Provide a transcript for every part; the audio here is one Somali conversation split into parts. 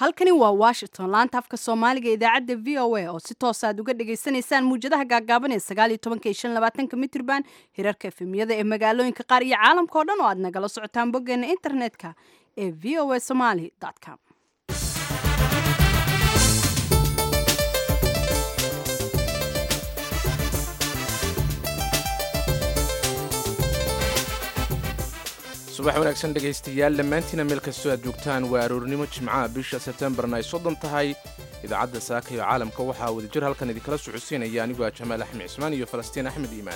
halkani waa washington laanta afka soomaaliga idaacadda v o a oo si toos aad uga dhagaysanaysaan muwjadaha gaagaaban ee sagaaliyo tobanka iyo shan labaatanka mitrban hirarka efemiyada ee magaalooyinka qaar iyo caalamka oo dhan oo aad nagala socotaan boggeena internetka ee v o a somaly com subax wanaagsan dhegaystayaal dhammaantiina meel kastoo aad joogtaan waa aroornimo jimcaha bisha sebtembarna ay soddon tahay idaacadda saaka iyo caalamka waxaa wadajir halkan idinkala socodsiinaya anigoo ah jamaal axmed cismaan iyo falastiin axmed iimaan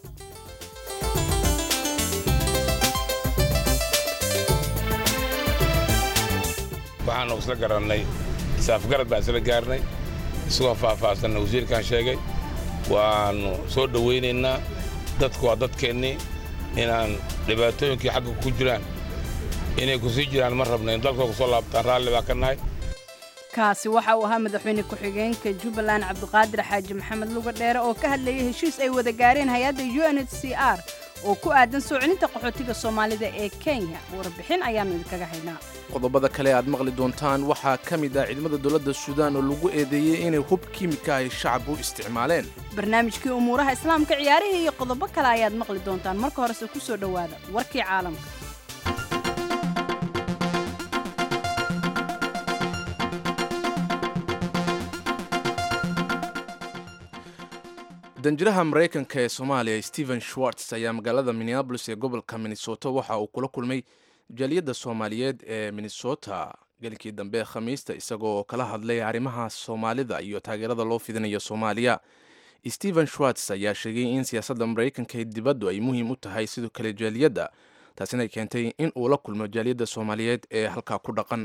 waxaanu isla garannay saafgarad baan isla gaarnay isagoo faahfaahsanna wasiirkan sheegay waannu soo dhowaynaynaa dadku waa dadkeennii inaan dhibaatooyinkii xagga ku jiraan inay ku sii jiraan ma rabna in dalkoo ku soo laabtaan raalli baan ka nahay kaasi waxa uu ahaa madaxweyne ku-xigeenka jubbaland cabdiqaadir xaaji maxamed luga dheere oo ka hadlayay heshiis ay wada gaareen hay-adda u n h c r oo ku aadan soo celinta qaxootiga soomaalida ee kenya warbixin ayaannu idinkaga haynaa qodobada kale aad maqli doontaan waxaa ka mid ah ciidamada dowladda suudaan oo lagu eedeeyey inay hub kiimika ay shacab u isticmaaleen barnaamijkii umuuraha islaamka ciyaarihii iyo qodobo kale ayaad maqli doontaan marka horese ku soo dhowaada warkii caalamka danjiraha maraykanka ee soomaaliya stephen schwartz ayaa magaalada minneabolis ee gobolka minnesota waxa uu kula kulmay jaaliyadda soomaaliyeed ee minnesota gelinkii dambe khamiista isagoo kala hadlay arrimaha soomaalida iyo taageerada loo fidinayo soomaaliya stephen schwartz ayaa sheegay in siyaasadda maraykanka ee dibaddu ay muhiim u tahay sidoo kale jaaliyadda taasina keentay in uu la kulmo jaaliyadda soomaaliyeed ee halkaa ku dhaqan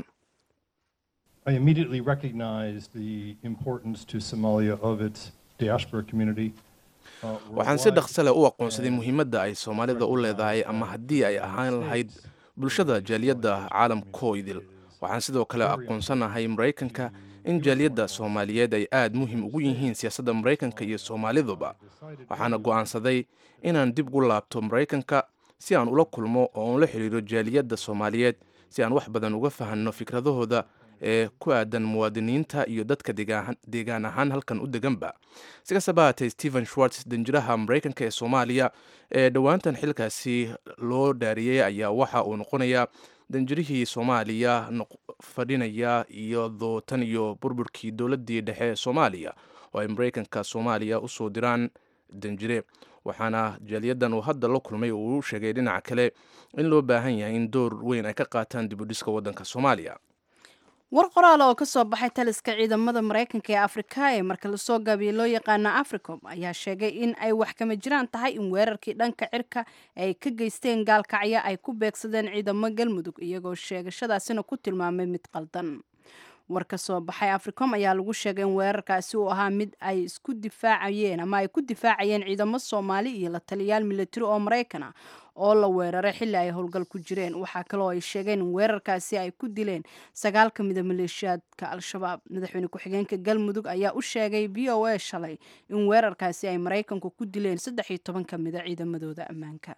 I immediately recognized the importance to Somalia of its diaspora community. waxaan si dhaqsale u aqoonsaday muhiimadda ay soomaalida u leedahay ama haddii ay ahaan lahayd bulshada jaaliyadda caalamkoydil waxaan sidoo kale aqoonsanahay maraykanka in jaaliyadda soomaaliyeed ay aad muhiim ugu yihiin siyaasadda maraykanka iyo soomaaliduba waxaana go'aansaday inaan dib ugu laabto maraykanka si aan ula kulmo oo aan la xidhiiro jaaliyadda soomaaliyeed si aan wax badan uga fahanno fikradahooda ee ku aadan muwaadiniinta iyo dadka deegaan ahaan halkan u deganba si kastaba haatee stephen schwartz danjiraha maraykanka ee soomaaliya ee dhowaantan xilkaasi loo dhaariyey ayaa waxa uu noqonayaa danjirihii soomaaliya fadhinaya iyo dootan iyo burburkii dowladdii dhexe ee soomaaliya oo ay maraykanka soomaaliya usoo diraan danjire waxaana jaaliyadan uu hadda la kulmay uu sheegay dhinaca kale in loo baahan yahay in door weyn ay ka qaataan dibudhiska waddanka soomaaliya war qoraal oo ka soo baxay taliska ciidamada maraykanka ee afrika ee marka lasoo gaabiye loo yaqaano africom ayaa sheegay in ay wax kama jiraan tahay in weerarkii dhanka cirka ay ka geysteen gaalkacyo ay ku beegsadeen ciidamo galmudug iyagoo sheegashadaasina ku tilmaamay mid qaldan war ka soo baxay africom ayaa lagu sheegay in weerarkaasi uu ahaa mid ay isku difaacayeen ama ay ku difaacayeen ciidamo soomaali iyo la taliyaal militari oo maraykan ah oo la weeraray xilli ay howlgal ku jireen waxaa kaloo ay sheegeen in weerarkaasi ay ku dileen sagaal ka mida maleeshiyaadka al-shabaab madaxweyne ku-xigeenka galmudug ayaa u sheegay v o a shalay in weerarkaasi ay maraykanku ku dileen saddex iyo toban ka mida ciidamadooda ammaanka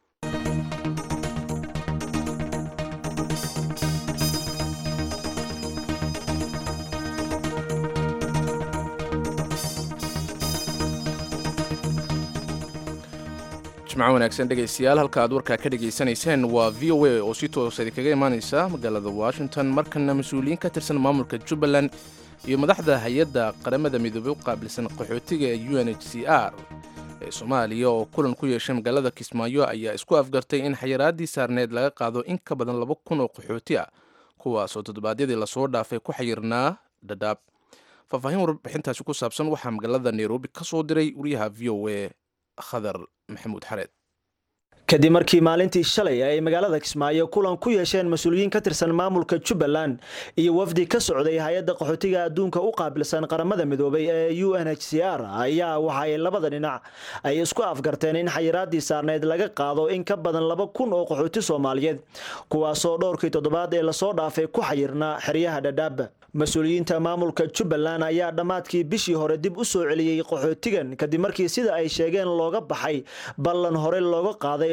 jimco wanaagsan dhegaystayaal halka aad warkaa ka dhegaysanayseen waa v o a oo si toosa idinkaga imaanaysa magaalada washington markana mas-uuliyiin ka tirsan maamulka jubbaland iyo madaxda hay-adda qaramada midoobey u qaabilsan qaxootiga ee u n h c r ee soomaaliya oo kulan ku yeeshay magaalada kismaayo ayaa isku afgartay in xayiraaddii saarneed laga qaado in ka badan laba kun oo qaxooti ah kuwaasoo toddobaadyadii lasoo dhaafay ku xayirnaa dhadhaab faahfaahin warbixintaasi ku saabsan waxaa magaalada nairobi ka soo diray wariyaha v o a khadar maxamuud xareed kadib markii maalintii shalay ay magaalada kismaayo kulan ku yeesheen mas-uuliyiin ka tirsan maamulka jubbaland iyo wafdi ka socday hay-adda qaxootiga adduunka u qaabilsan qaramada midoobay ee u n h c r ayaa waxa ay labada dhinac ay isku afgarteen in xayiraaddii saarneyd laga qaado in ka badan laba kun oo qaxooti soomaaliyeed kuwaasoo dhowrkii toddobaad ee lasoo dhaafay ku xayirnaa xeryaha dhadhaab mas-uuliyiinta maamulka jubbaland ayaa dhammaadkii bishii hore dib u soo celiyey qaxootigan kadib markii sida ay sheegeen looga baxay ballan hore looga qaaday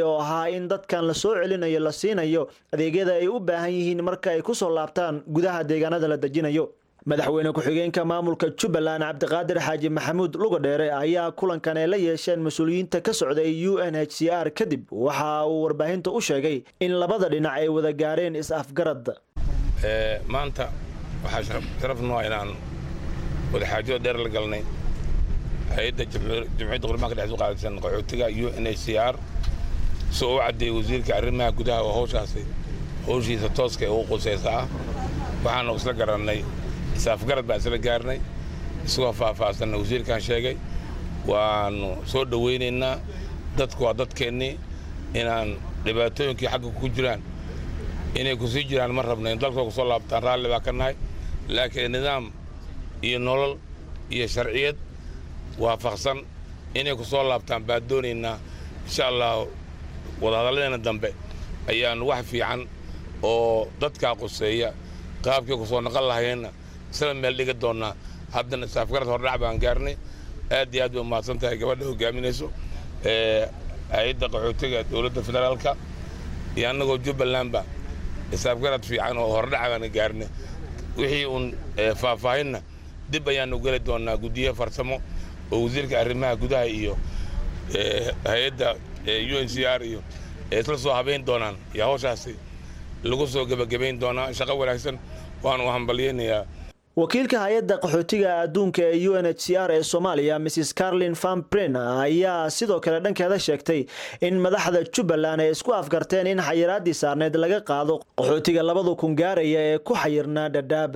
oo ahaa in dadkan la soo celinayo la siinayo adeegyada ay u baahan yihiin marka ay kusoo laabtaan gudaha deegaanada la dejinayo madaxweyne ku-xigeenka maamulka jubbaland cabdiqaadir xaaji maxamuud lugadheere ayaa kulankan ay la yeesheen mas-uuliyiinta ka socday u n h c r kadib waxa uu warbaahinta u sheegay in labada dhinac ay wada gaareen is-afgarad maanta waxaa sharaf noo inaan wadaxaajada dheer la galnay hay-adda jamciyadda qurmaanka dhex u qaadaysan qaxootiga u n h c r si uu u caddeeyey wasiirka arrimaha gudaha oo hawshaasi hawshiisa tooska ee ugu qusaysa ah waxaanu isla garannay isaafgarad baan isla gaarnay isagoo faahfaahsanna wasiirkan sheegay waannu soo dhowaynaynaa dadku waa dadkeennii inaan dhibaatooyinkii xagga ku jiraan inay ku sii jiraan ma rabna in dalkoo ku soo laabtaan raalli baa ka nahay laakiin nidaam iyo nolol iyo sharciyad waafaqsan inay ku soo laabtaan baan doonaynaa insha allah wadahadalladeena dambe ayaannu wax fiican oo dadkaa quseeya qaabkii ku soo naqon lahayeenna isla meel dhiga doonnaa haddana isaafgarad hordhac baan gaarnay aad iyo aad bay umahadsan tahay gabadha hogaaminayso hay-adda qaxootiga dowladda federaalka iyo annagoo jubbalandba isaafgarad fiican oo hordhac baan gaarnay wixii uun faahfaahinna dib ayaannu geli doonnaa guddiye farsamo oo wasiirka arrimaha gudaha iyo hay-adda u n c r iyo isla soo habayn doonaan iyo hawshaasi lagu soo gebagabayn doonaa shaqo wanaagsan waanu hambalyaynayaa wakiilka hay-adda qaxootiga adduunka ee u n h c r ee soomaaliya mrs carlin famprin ayaa sidoo kale dhankeeda sheegtay in madaxda jubbaland ay isku afgarteen in xayiraadii saarneed laga qaado qaxootiga labada kun gaaraya ee ku xayirnaa dhadhaab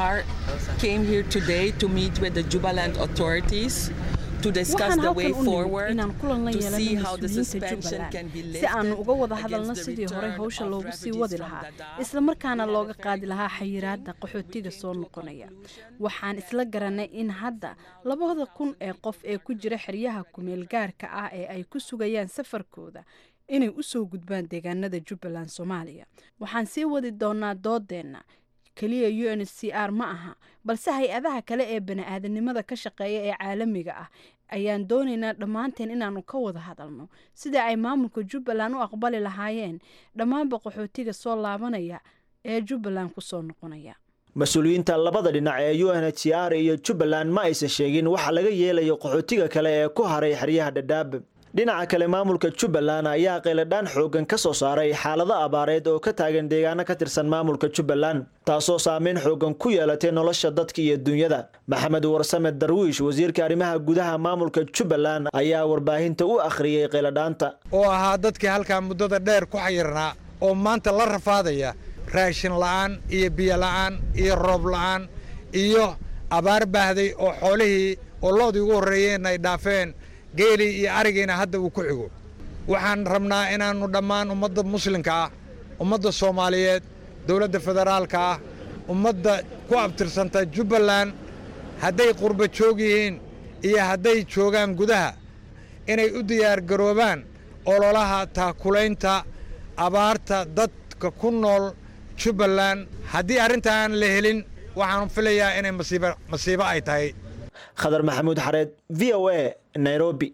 waxaan halkan u nimid inaan kulan la yeelano mas-uuliyiinta jubbaland si aanu uga wada hadalno sidii horey hawsha loogu sii wadi lahaa islamarkaana looga qaadi lahaa xayiraadda qaxootiga soo noqonaya waxaan isla garanay in hadda labada kun ee qof ee ku jira xeryaha kumeel gaarka ah ee ay ku sugayaan safarkooda inay u soo gudbaan deegaanada jubbaland soomaaliya waxaan sii wadi doonaa doodeenna keliya u n c r ma aha balse hay-adaha kale ee bani-aadanimada ka shaqeeya ee caalamiga ah ayaan doonaynaa dhammaanteen inaanu ka wada hadalno sida ay maamulka jubbaland u aqbali lahaayeen dhammaanba qaxootiga soo laabanaya ee jubbaland kusoo noqonaya mas-uuliyiinta labada dhinac ee u n h c r iyo jubbaland ma aysan sheegin waxa laga yeelayo qaxootiga kale ee ku haray xeryaha dhadhaab dhinaca kale maamulka jubbaland ayaa qayladhaan xoogan ka soo saaray xaalado abaareed oo ka taagan deegaano ka tirsan maamulka jubbaland taasoo saameyn xoogan ku yeelatay nolosha dadka iyo dunyada maxamed warsame darwiish wasiirka arrimaha gudaha maamulka jubbaland ayaa warbaahinta u akhriyey qayladhaanta oo ahaa dadkii halkaa muddada dheer ku xayirnaa oo maanta la rafaadaya raashin la'aan iyo biyo la'aan iyo roob la'aan iyo abaar baahday oo xoolihii oo loodii ugu horreeyeen ay dhaafeen geelii iyo arigiina hadda uu ku xigo waxaan rabnaa inaannu dhammaan ummadda muslimka ah ummadda soomaaliyeed dowladda federaalka ah ummadda ku abtirsanta jubbaland hadday qurba joog yihiin iyo hadday joogaan gudaha inay u diyaargaroobaan ololaha taakulaynta abaarta dadka ku nool jubbaland haddii arrintaan la helin waxaan filayaa inay masiibo ay tahay khadar maxamuud xareed v o a nairobi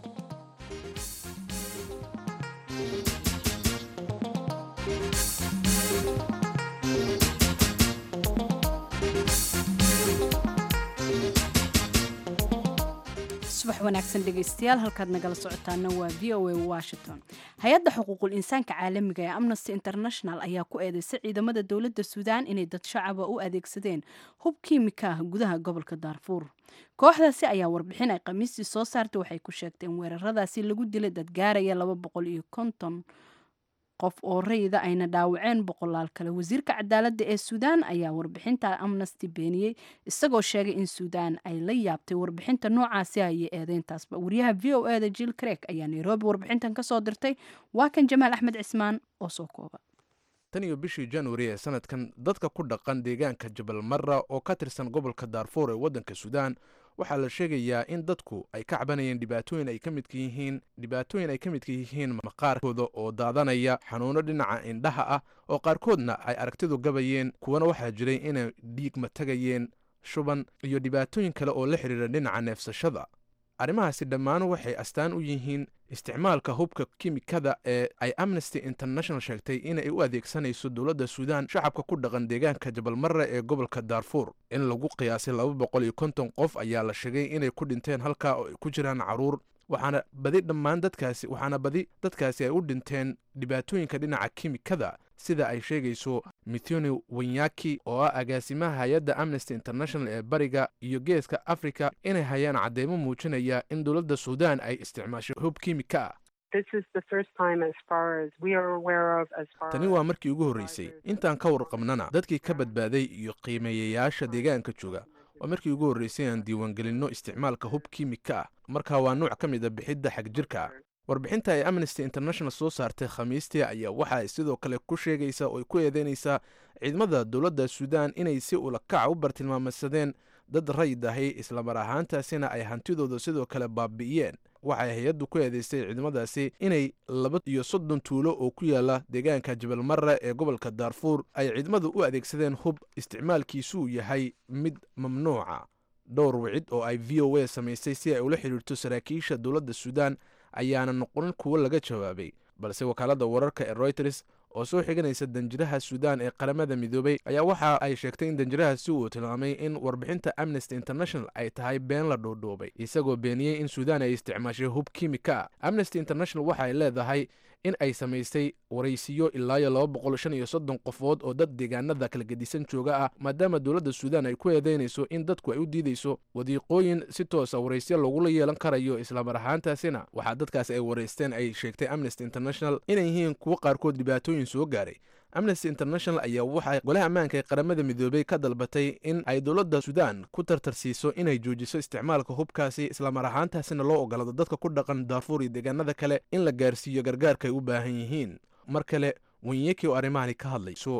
subax wanaagsan dhegaystayaal halkaad nagala socotaana waa v o a washington hay-adda xuquuqul insaanka caalamiga ee amnesty international ayaa ku eedeysay ciidamada dowladda suudaan inay dad shacaba u adeegsadeen hub kiimika ah gudaha gobolka daarfuur kooxdaasi ayaa warbixin ay khamiistii soo saartay waxay ku sheegteen weeraradaasi lagu dilay dad gaaraya laba boqol iyo konton qof oo rayida ayna dhaawaceen boqolaal kale wasiirka cadaaladda ee suudaan ayaa warbixinta amnesty beeniyey isagoo sheegay in suudaan ay la yaabtay warbixinta noocaasi ayay eedeyntaasba wariyaha v o eda jill creg ayaa nairobi warbixintan kasoo dirtay waa kan jamaal axmed cismaan oo soo kooba tan iyo bishii januari ee sanadkan dadka ku dhaqan deegaanka jabal mara oo ka tirsan gobolka daarfuur ee waddanka suudaan waxaa la sheegayaa in dadku ay ka cabanayeen dhibaatooyin ay ka midka yihiin dhibaatooyin ay ka midka yihiin maqaarkooda oo daadanaya xanuuno dhinaca indhaha ah oo qaarkoodna ay aragtidu gabayeen kuwana waxaa jiray inay dhiigma tagayeen shuban iyo dhibaatooyin kale oo la xidhiira dhinaca neefsashada arrimahaasi dhammaan waxay astaan u yihiin isticmaalka hubka kimikada ee ay amnesty international sheegtay inay u adeegsanayso dowladda suudaan shacabka ku dhaqan deegaanka jabalmarre ee gobolka daarfuur in lagu qiyaasay laba boqol iyo konton qof ayaa la sheegay inay ku dhinteen halkaa oo ay ku jiraan caruur waxaana badi dhammaan dadkaasi waxaana badi dadkaasi ay u dhinteen dhibaatooyinka dhinaca kimikada sida ay sheegayso mithoni wanyaki oo ah agaasimaha hay-adda amnesty international ee bariga iyo geeska africa inay hayaan cadeymo muujinaya in dowladda suudaan ay isticmaashay hub kimika ah tani waa markii ugu horreysay intaan ka warqabnana dadkii ka badbaaday iyo qiimeeyayaasha deegaanka jooga waa markii ugu horreysay aan diiwaangelinno isticmaalka hub kimika ah marka waa nuuc ka mid a bixidda xagjirka ah warbixinta ay amnesty international soo saartay khamiistii ayaa waxa ay sidoo kale ku sheegaysaa oo ay ku eedeynaysaa ciidamada dowladda suudaan inay si ulakaca u bartilmaameysadeen dad rayid ahay islamar ahaantaasina ay hantidooda sidoo kale baabi'iyeen waxay hay-addu ku eedeystay ciidamadaasi inay laba iyo soddon tuulo oo ku yaala deegaanka jabalmarre ee gobolka daarfuur ay ciidamadu u adeegsadeen hub isticmaalkiisuu yahay mid mamnuuca dhowr wicid oo ay v o a samaysay si ay ula xidhiirto saraakiisha dowladda suudaan ayaana noqonin kuwo laga jawaabay balse wakaaladda wararka ee royters oo soo xiganaysa danjiraha suudaan ee qaramada midoobay ayaa waxa ay sheegtay in danjirahaasi uu tilmaamay in warbixinta amnesty international ay tahay been la dhoodhoobay isagoo beeniyey in suudaan ay isticmaashay hub kimika ah amnesty international waxa ay leedahay in ay samaysay waraysiyo ilaayo laba boqol shan iyo soddon qofood oo dad deegaanada kala gedisan jooga ah maadaama dowladda suudaan ay ku eedeynayso in dadku ay u diidayso wadiiqooyin si toosa waraysyo lagula yeelan karayo islamar ahaantaasina waxaa dadkaas ay waraysteen ay sheegtay amnesty international inay yihiin kuwo qaarkood dhibaatooyin soo gaaray amnesty international ayaa waxay golaha ammaanka ee qaramada midoobay ka dalbatay in ay dowladda suudaan ku tartarsiiso inay joojiso isticmaalka hubkaasi islamar ahaantaasina loo ogolado dadka ku dhaqan daarfuur iyo deegaanada kale in la gaarsiiyo gargaarka ay u baahan yihiin mar kale wenyeki oo arrimahani ka hadlayso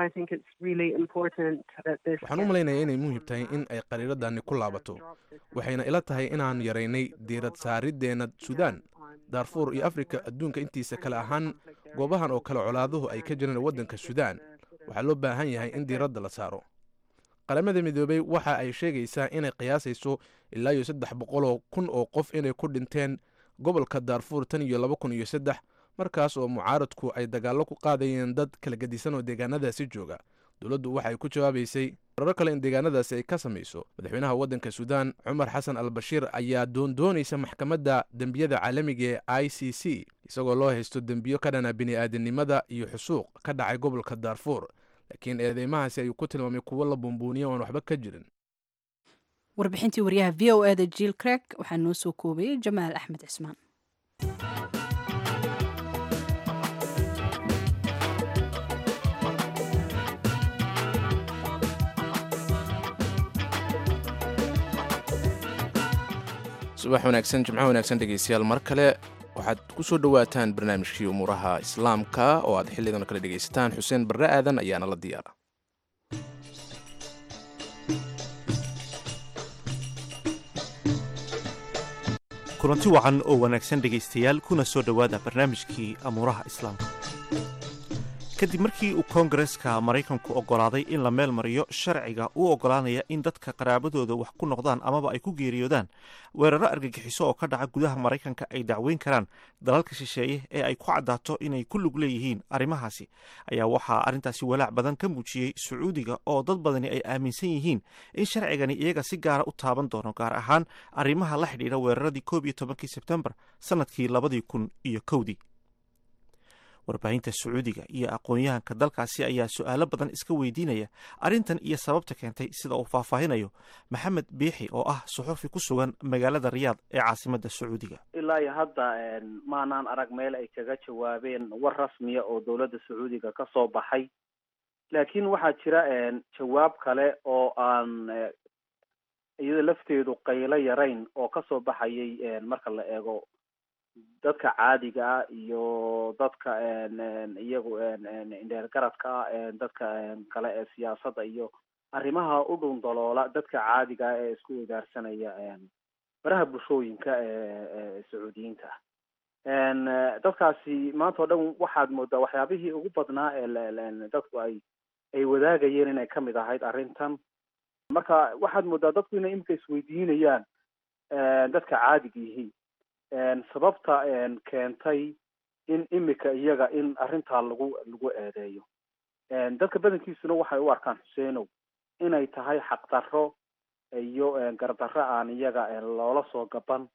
waxaan u malaynaya inay muhiim tahay in ay qariiradani ku laabato waxayna ila tahay inaan yaraynay diirad saarideenna suudaan daarfuur iyo afrika adduunka intiisa kale ahaan goobahan oo kale colaaduhu ay ka jiraan waddanka suudaan waxaa loo baahan yahay in diiradda la saaro qaramada midoobey waxa ay sheegaysaa inay qiyaasayso ilaa iyo saddex boqoloo kun oo qof inay ku dhinteen gobolka daarfuur tan iyo laba kun iyo saddex markaas oo mucaaradku ay dagaallo ku qaadayeen dad kala gedisan oo deegaanadaasi jooga dowladdu waxay ku jawaabaysay warar kale in deegaanadaasi ay ka samayso madaxweynaha waddanka suudaan cumar xasan al bashiir ayaa doondoonaysa maxkamadda dembiyada caalamiga ee i c c isagoo loo haysto dembiyo ka dhana bini'aadanimada iyo xusuuq ka dhacay gobolka daarfuur laakiin eedeymahaasi ayuu ku tilmaamay kuwo la bumbuuniya oan waxba ka jirin warbixintii waryaha v o e da jiil creg waxaa noo soo koobayay jamaal axmed cismaan subax wanaagsan jimco wanaagsan dhegeystayaal mar kale waxaad ku soo dhowaataan barnaamijkii umuuraha islaamka oo aad xillidan kale dhegaysataan xuseen barre aadan ayaana la diyaara kulanti wacan oo wanaagsan dhegaystayaal kuna soo dhowaada barnaamijkii amuuraha islaamka kadib markii uu koongareska maraykanku oggolaaday in la meel mariyo sharciga u oggolaanaya in dadka qaraabadooda wax ku noqdaan amaba ay ku geeriyoodaan weeraro argagixiso oo ka dhaca gudaha maraykanka ay dacweyn karaan dalalka shisheeye ee ay ku caddaato inay ku lug leeyihiin arrimahaasi ayaa waxaa arrintaasi walaac badan ka muujiyey sacuudiga oo dad badani ay aaminsan yihiin in sharcigani iyaga si gaara u taaban doono gaar ahaan arrimaha la xidhiidha weeraradii koob iyo tobankii sebtembar sannadkii labadii kun iyo kowdii warbaahinta sacuudiga iyo aqoon-yahanka dalkaasi ayaa su-aalo badan iska weydiinaya arrintan iyo sababta keentay sida uu faahfaahinayo maxamed biixi oo ah suxufi ku sugan magaalada riyaad ee caasimadda sacuudiga ilaa iyo hadda maanaan arag meel ay kaga jawaabeen war rasmiya oo dowladda sacuudiga ka soo baxay laakiin waxaa jira jawaab kale oo aan iyada lafteedu qaylo yarayn oo kasoo baxayay marka la eego dadka caadiga ah iyo dadka iyagu indheergaradka ah dadka kale ee siyaasadda iyo arrimaha u dhundaloola dadka caadiga ah ee isku wadaarsanaya baraha bulshooyinka ee sacuudiyiinta dadkaasi maanta o dhan waxaad moodaa waxyaabihii ugu badnaa ee dadku ay ay wadaagayeen inay kamid ahayd arrintan marka waxaad moodaa dadku inay imika isweydiinayaan dadka caadiga yihiin sababta keentay in imika iyaga in arrintaa lagu lagu eedeeyo dadka badankiisuna waxay u arkaan xuseenow inay tahay xaqdarro iyo gardarro aan iyaga loola soo gaban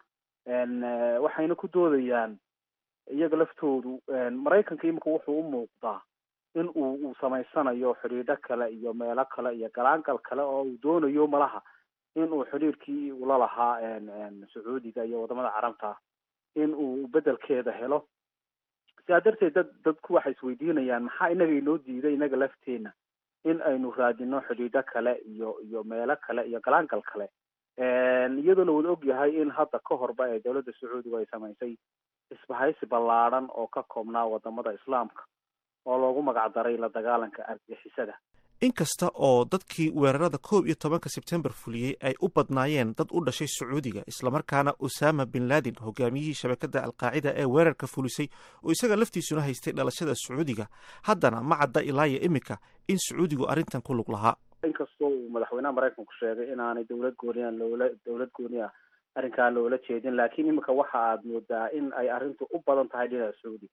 waxayna ku doodayaan iyaga laftoodu maraykanka imika wuxuu u muuqdaa in uu uu samaysanayo xidhiidho kale iyo meelo kale iyo galaangal kale oo uu doonayo malaha in uu xidhiirkii ula lahaa sacuudiga iyo wadamada carabta in uu bedelkeeda helo sidaa darteed dad dadku waxay isweydiinayaan maxaa inaga inoo diiday inaga lafteena in aynu raadino xidhiidho kale iyo iyo meelo kale iyo galaangal kale iyadoo la wada og yahay in hadda ka horba ee dowladda sacuudiga ay samaysay isbahaysi ballaadhan oo ka koobnaa wadamada islaamka oo loogu magac daray la dagaalanka argixisada inkasta oo dadkii weerarada koob iyo tobanka sebtembar fuliyey ay u badnaayeen dad u dhashay sacuudiga islamarkaana usama bin laden hogaamiyihii shabakadda alqaacida ee weerarka fulisay oo isaga laftiisuna haystay dhalashada sacuudiga haddana ma cadda ilaaya imika in sacuudigu arrintan ku lug lahaa inkastoo uu madaxweynaha maraykanku sheegay inaanay dowlad gooniya loola dowlad gooniya arrinkaa loola jeedin laakiin imika waxa aad moodaa in ay arrintu u badan tahay dhinaca sacuudiga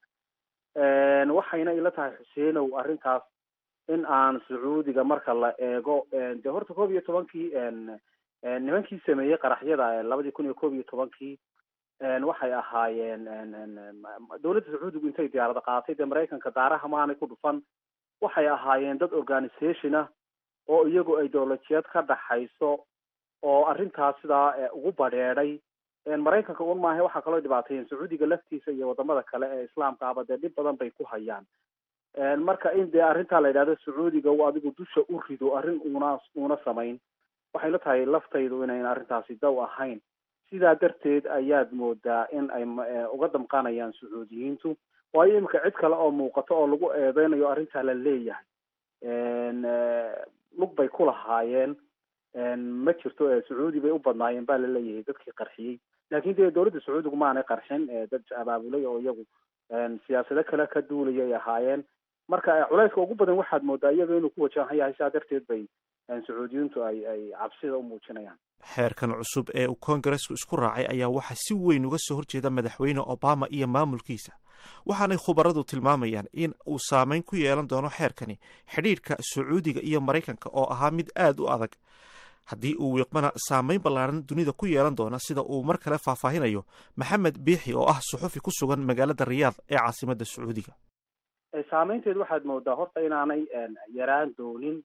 waxayna ila tahay xuseenow arrintaas in aan sacuudiga marka la eego de horta koob iyo tobankii nimankii sameeyey qaraxyada labadii kun iyo koob iyo tobankii waxay ahaayeen dowladda sacuudigu intay diyaarada qaadatay dee maraykanka daaraha maanay ku dhufan waxay ahaayeen dad organisation ah oo iyagu ideolojiyad ka dhaxayso oo arrintaas sidaa ugu badheedhay maraykanka un maaha waxaa kaloo dhibaateeyeen sacuudiga laftiisa iyo wadamada kale ee islaamka aba dee dhib badan bay ku hayaan marka in dee arrintaa la yidhahdo sacuudiga u adigu dusha u rido arrin una una samayn waxay la tahay laftaydu inayn arrintaasi daw ahayn sidaa darteed ayaad moodaa in ay uga damqanayaan sacuudiyiintu waayo imika cid kale oo muuqato oo lagu eedeynayo arrintaa la leeyahay lug bay ku lahaayeen ma jirto sacuudi bay u badnaayeen baa la leeyahay dadkii qarxiyey laakin dee dowladda sacuudigu maanay qarxin dad abaabulay oo iyagu siyaasado kale ka duulaya ay ahaayeen marka culayska ugu badan waxaad moodaa iyaga inuu ku wajahan yahay sidaa darteed bay sacuudiyiintu ay ay cabsida u muujinayaan xeerkan cusub ee uu koongaresku isku raacay ayaa waxaa si weyn uga soo horjeeda madaxweyne obama iyo maamulkiisa waxaanay khubaradu tilmaamayaan in uu saameyn ku yeelan doono xeerkani xidhiidhka sacuudiga iyo maraykanka oo ahaa mid aad u adag haddii uu wiiqmana saameyn ballaaran dunida ku yeelan doona sida uu mar kale faahfaahinayo maxamed biixi oo ah suxufi ku sugan magaalada riyaad ee caasimadda sacuudiga saameynteed waxaad moodaa horta inaanay yaraan doonin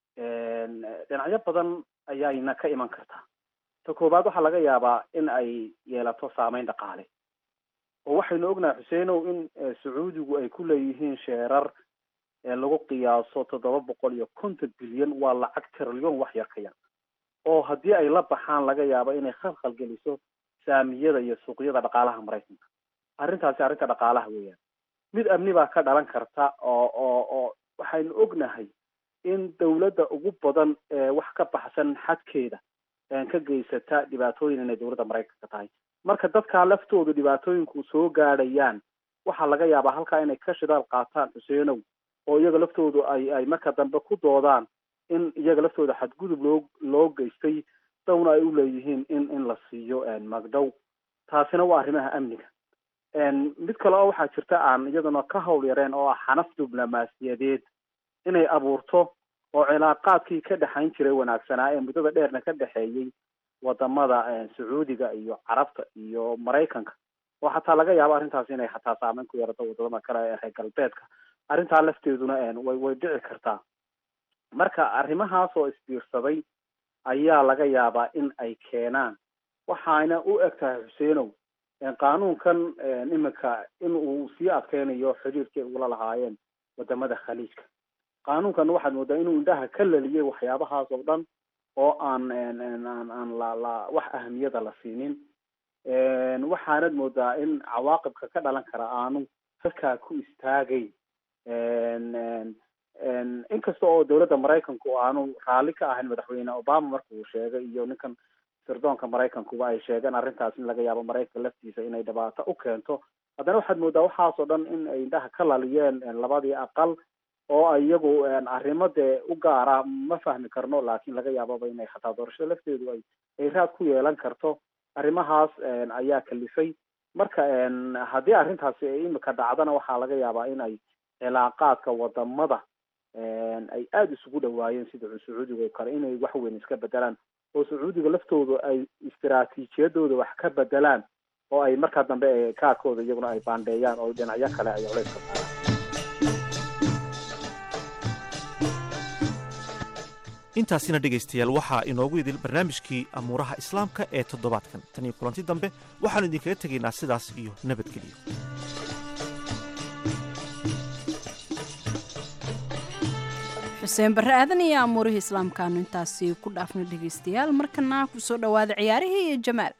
dhinacyo badan ayayna ka iman kartaa ta koowaad waxaa laga yaabaa in ay yeelato saameyn dhaqaale oo waxaynu ognahay xuseenow in sacuudigu ay ku leeyihiin sheerar lagu qiyaaso toddoba boqol iyo konton bilyan waa lacag trilyon wax yar ka yar oo haddii ay la baxaan laga yaabo inay khalkhal geliso saamiyada iyo suuqyada dhaqaalaha maraykanka arrintaasi arrinta dhaqaalaha weeyaan mid amni baa ka dhalan karta oo oo oo waxaynu ognahay in dawladda ugu badan ee wax ka baxsan xadkeeda ka geysata dhibaatooyin inay dowladda maraykanka tahay marka dadkaa laftooda dhibaatooyinku soo gaadhayaan waxaa laga yaabaa halkaa inay ka shidaal qaataan xuseenow oo iyaga laftoodu ay ay marka dambe ku doodaan in iyaga laftooda xadgudub loo loo geystay dawna ay u leeyihiin in in la siiyo magdhow taasina waa arrimaha amniga mid kale oo waxaa jirta aan iyaduna ka hawl yareen oo ah xanaf diblomaasiyadeed inay abuurto oo cilaaqaadkii ka dhexayn jiray wanaagsanaa ee muddada dheerna ka dhexeeyey wadamada sacuudiga iyo carabta iyo maraykanka oo xataa laga yaabo arrintaas inay xataa saameyn ku yeerato wadamada kale ee reer galbeedka arrintaa lafteeduna way way dhici kartaa marka arrimahaas oo isbiirsaday ayaa laga yaabaa in ay keenaan waxaana u eg tahay xuseenow qaanuunkan iminka in uu sii adkeynayo xiriirkii ugula lahaayeen wadamada khaliijka qaanuunkan waxaad moodaa inuu indhaha ka laliyay waxyaabahaas oo dhan oo aan aan aan la la wax ahamiyada la siinin waxaanad moodaa in cawaaqibka ka dhalan kara aanu halkaa ku istaagayn inkasta oo dowladda maraykanku aanu raalli ka ahayn madaxweyne obama marka uu sheegay iyo ninkan sirdoonka maraykankuba ay sheegeen arrintaas in laga yaabo maraykanka laftiisa inay dhibaato u keento haddana waxaad moodaa waxaas oo dhan in ay indhaha ka laliyeen labadii aqal oo ay iyagu arrimo dee u gaara ma fahmi karno laakiin laga yaababa inay xataa doorashada lafteedu ay ay raad ku yeelan karto arrimahaas ayaa kalifay marka haddii arrintaasi ay imika dhacdana waxaa laga yaabaa in ay cilaaqaadka wadamada ay aada isugu dhawaayeen sida sacuudiga oo kale inay wax weyn iska bedelaan oo sacuudiga laftooda ay istiraatiijiyadooda wax ka bedelaan oo ay markaa dambe kaadkooda iyaguna ay baandheeyaan oo dhinacyo kale ay culays ka saaraan intaasina dhegaystayaal waxaa inoogu idil barnaamijkii amuuraha islaamka ee toddobaadkan tan iyo kulanti dambe waxaannu idinkaga tegaynaa sidaas iyo nabadgelyo xuseen barre aadan iyo amuurihii islaamkaanu intaasi ku dhaafno dhegaystayaal markana kusoo dhowaada ciyaarihii iyo jamaal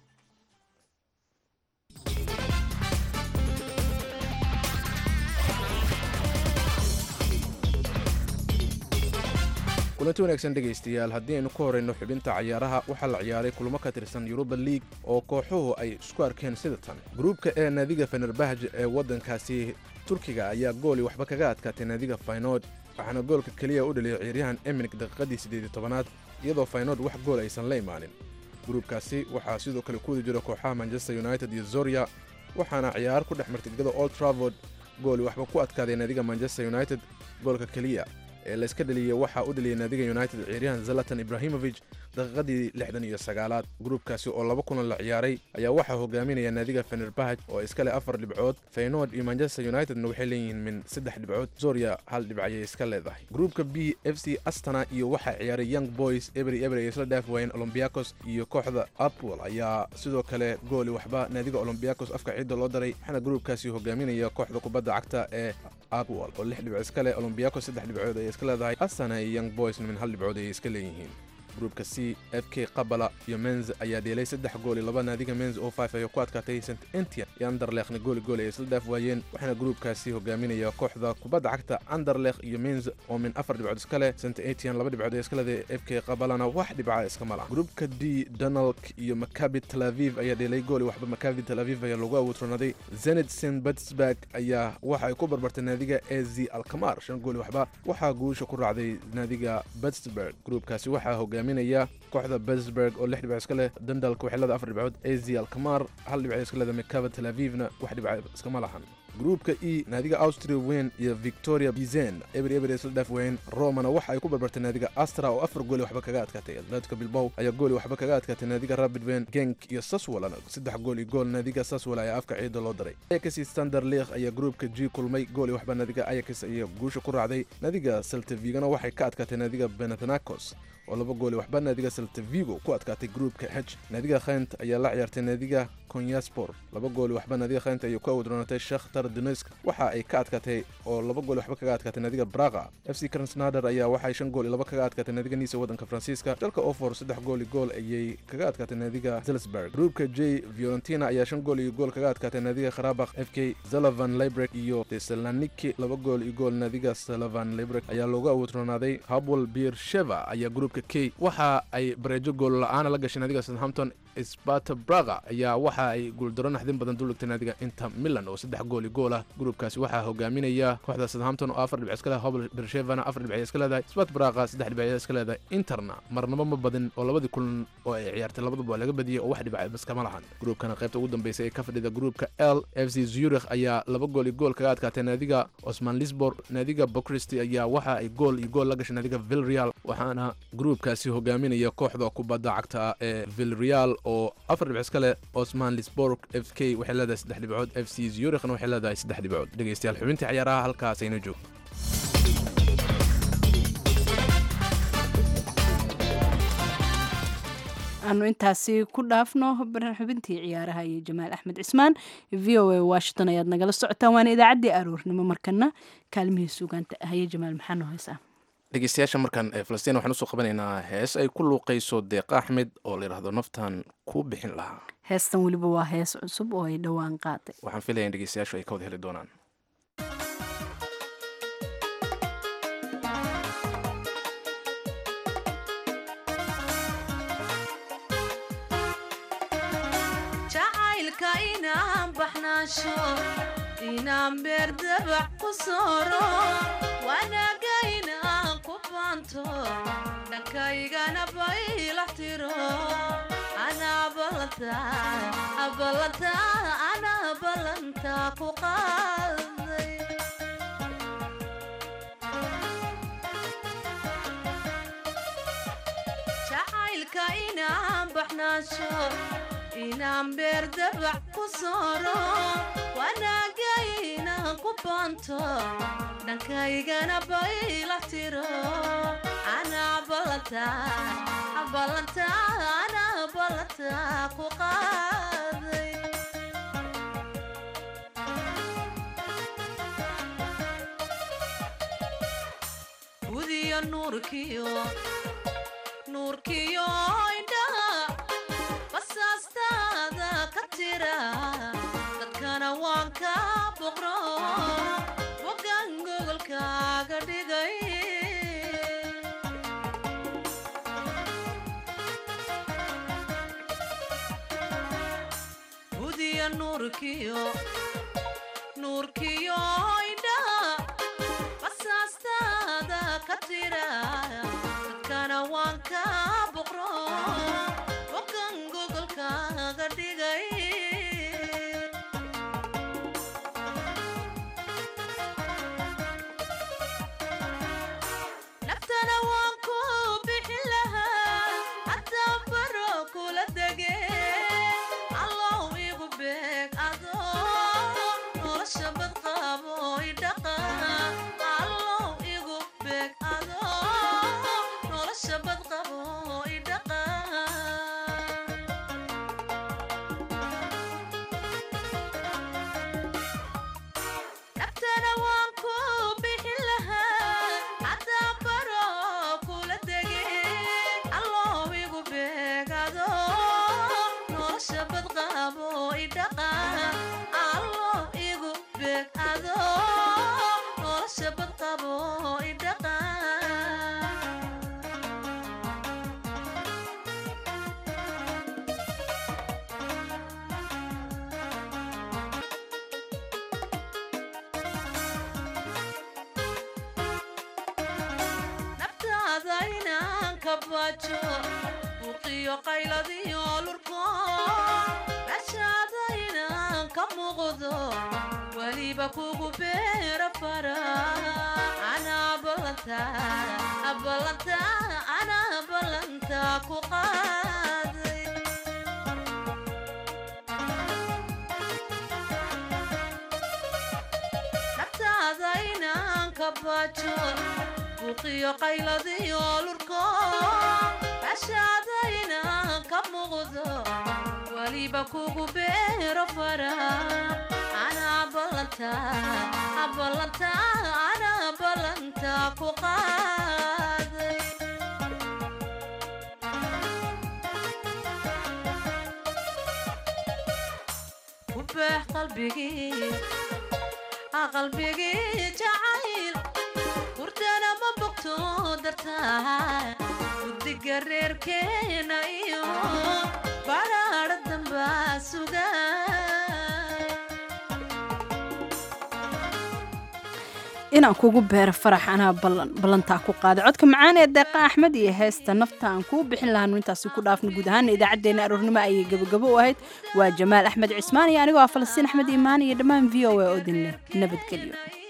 kulanti wanaagsan dhegaystayaal haddii aynu ku horayno xubinta cayaaraha waxaa la ciyaaray kulamo ka tirsan yuruba liig oo kooxuhu ay isku arkeen sida tan gruubka ee naadiga fenerbahj ee waddankaasi turkiga ayaa gooli waxba kaga adkaatay naadiga faynod waxaana goolka keliya u dhaliyay ciyaaryahan eminik daqiiqadii siddeed iyo tobanaad iyadoo faynod wax gool aysan la imaanin gruubkaasi waxaa sidoo kale ku wadi jira kooxaha manchester united iyo zorya waxaana ciyaar ku dhex martay gegada old travord gooli waxba ku adkaaday naadiga manchester united goolka keliya ee layska dhaliyey waxaa u dhaliyay naadiga united ciyaaryahan zalatan ibrahimovic daqiiqadii lixdan iyo sagaalaad gruubkaasi oo laba kulan la ciyaaray ayaa waxaa hogaaminaya naadiga fenerbahaj oo iska leh afar dhibcood feynoord iyo manchester unitedna waxay leeyihiin min saddex dhibcood zorya hal dhibc ayay iska leedahay gruubka b f c astana iyo waxaa ciyaaray young boys ebri ebri ay isla dhaaf waayeen olombiakos iyo kooxda apwell ayaa sidoo kale gooli waxba naadiga olombiakos afka ciidda loo daray waxaana gruubkaasi hogaaminaya kooxda kubadda cagta ee apwell oo lix dhibcood iska leh olombiakos saddex dhibcood ayay iska leedahay astana iyo young boysna min hal dhibcood ayay iska leeyihiin gruubka c f k qabala iyo menz ayaa dheelay saddex gool iyo laba naadiga menz oo five ayay ku adkaatay st entian iyo anderlekhna gooli gooli ay isla dhaaf waayeen waxaana gruubkaasi hogaaminaya kooxda kubadda cagta anderlekh iyo menz oo min afar dhibcood iska leh st entian laba dhibcood ee iska leedahay f k qabalana wax dhibca iskama laha gruubka d donalk iyo makabi tel aviv ayaa dheelay gooli waxba makabi tel aviv ayaa lagu awoodronaday zenit st petersburg ayaa waxa ay ku barbartay naadiga e z alkamar shan gooli waxba waxaa guusha ku raacday naadiga petersburg gruubkaasi waxaa hogaaminaya kooxda petersburg oo lix dhibcood iska leh dundalk waxay leedahay afar dhibcood e z alkamar hal dhibcood iska leedahay makaba tel avivna wax dhibca iskama lahan gruubka e naadiga austria weyn iyo victoria bizen eber eber isla dhaaf weyn romana waxa ay ku barbartay naadiga astra oo afar gooli waxba kaga adkaatay atletica bilbow ayaa gooli waxba kaga adkaatay naadiga rapid wen genk iyo saswalana saddex gool iyo gool naadiga saswal ayaa afka ciidda loo daray ayax standard league ayaa gruubka g kulmay gooli waxba naadiga ayax ayaa guusha ku raacday naadiga saltavigana waxay ka adkaatay naadiga benathanakos oo laba gooli waxba naadiga saltavigo ku adkaatay gruubka h naadiga khaynt ayaa la ciyaartay naadiga konyaspor laba gooli waxba naadiga khaynt ayay ku awdroonatay shakhtar donetsk waxa ay ka adkaatay oo laba gooli waxba kaga adkaatay naadiga braga f c krasnader ayaa waxay shan gool iyo laba kaga adkaatay naadiga niisa waddanka faransiiska dalka ofor saddex gool iyo gool ayay kaga adkaatay naadiga zelsburg gruubka j fiorentina ayaa shan gool iyo gool kaga adkaatay naadiga kharabakh f k zalavan librek iyo tesaloniki laba gool iyo gool naadiga salavan librek ayaa loogu awdroonaaday habwel beersheva ayaa gruubka k waxa ay bareejo gool la-aana la gashay naadiga southampton sparta braga ayaa waxa ay guuldaro naxdin badan duligtay naadiga inter milan oo saddex gool iyo gool ah gruubkaasi waxaa hogaaminaya kooxda southampton oo afar dhibc iska leedahay hobl bershevana afar dhibc iska leedahay spart braga saddex dhibc iska leedahay interna marnabo ma badin oo labadii kulan oo ay ciyaartay labaduba waa laga badiyey oo wax dhibca iskama lahan gruubkana qaybta ugu dambeysay ee ka fadhida gruubka l f c zurich ayaa laba gool iyo gool kaga adkaatay naadiga osman lisbor naadiga bocristi ayaa waxa ay gool iyo gool la gashay naadiga vilreal waxaana gruubkaasi hogaaminaya kooxda kubadda cagta ee vilreal oo afar dhibc iska leh osman lisborg f k waxay leedahay saddex dhibcood f c zurichna waxay leedahay saddex dhibcood dhegaystayaal xubintii ciyaaraha halkaas ayna joogto aanu intaasi ku dhaafno xubintii ciyaaraha iyo jamaal axmed cismaan v o a washington ayaad nagala socotaan waana idaacaddii aroornimo markana kaalmihii suugaanta ahaye jamaal maxaa noo haysaa dhegeystayaasha markan ee falastiin waxaan usoo qabanaynaa hees ay ku luuqayso deeqa axmed oo la yidhahdo naftan kuu bixin lahaa heestan weliba waa hees cusub oo ay dhowaan qaaday waxaan filaya in dhegeystayaashu ay ka wada heli doonaan jacaylka inaan baxnaasho inaan beerdabac ku sooro wanaaga inaan ku baanto dhankaygana baylax tiro anaa balanta ballanta anaa ballanta ku qaaday jacaylka inaan baxnaasho inaan beer dabac ku sooro wanaaga inaan ku baanto dhankaygana bayla tiro anaa ballanta ballanta anaa ballanta ku qaaday gudiyo nuurkiyo nuurkiyo indhaha basaastaada ka tira dadkana waan ka boqro bogan gogolkaaga dhigay gudiyo nuurkiyo nuurkiyo indhaha basaastaada ka tira dadkana waan ka boqro bogan gogolkaaga dhigay naftana waan ku bixin lahaa haddaan baro kula dege allow igu beeg adoo nolosha badqaabo idhaqa allow igu beeg adoo nolosha badqabo idhaqa naftana waan ku bixin lahaa haddaan baro kula dege allow igu beegado nolosha badqaabo idhaqa allow igu beegado nolosha badqabo idhaqa naftaada inaan ka baajo buuqiyo qayladiyo lurko meeshaada inaan ka muuqdo weliba kugu beera fara anaa ballanta ballanta anaa ballanta ku qaaday naftaada inaan ka baajo buuqiyo qayladiyo lurko meeshaada inaan ka muuqdo weliba kugu beero fara anaa ballanta ballanta anaa ballanta ku qaaday ku beex qalbigii qalbigii jacayl hurdana ma bogto dartaa guddiga reerkeena iyo badhaadha dambaa suga inaan kugu beero farax anaa ballan ballantaa ku qaaday codka macaan ee deeqa axmed iyo heesta nafta aan kuu bixin lahaanu intaasi ku dhaafno guud ahaana idaacaddeenna aroornimo ayay gebagabo u ahayd waa jamaal axmed cismaan iyo anigoo ah falastiin axmed iimaan iyo dhammaan v o a oo dinle nabadgelyo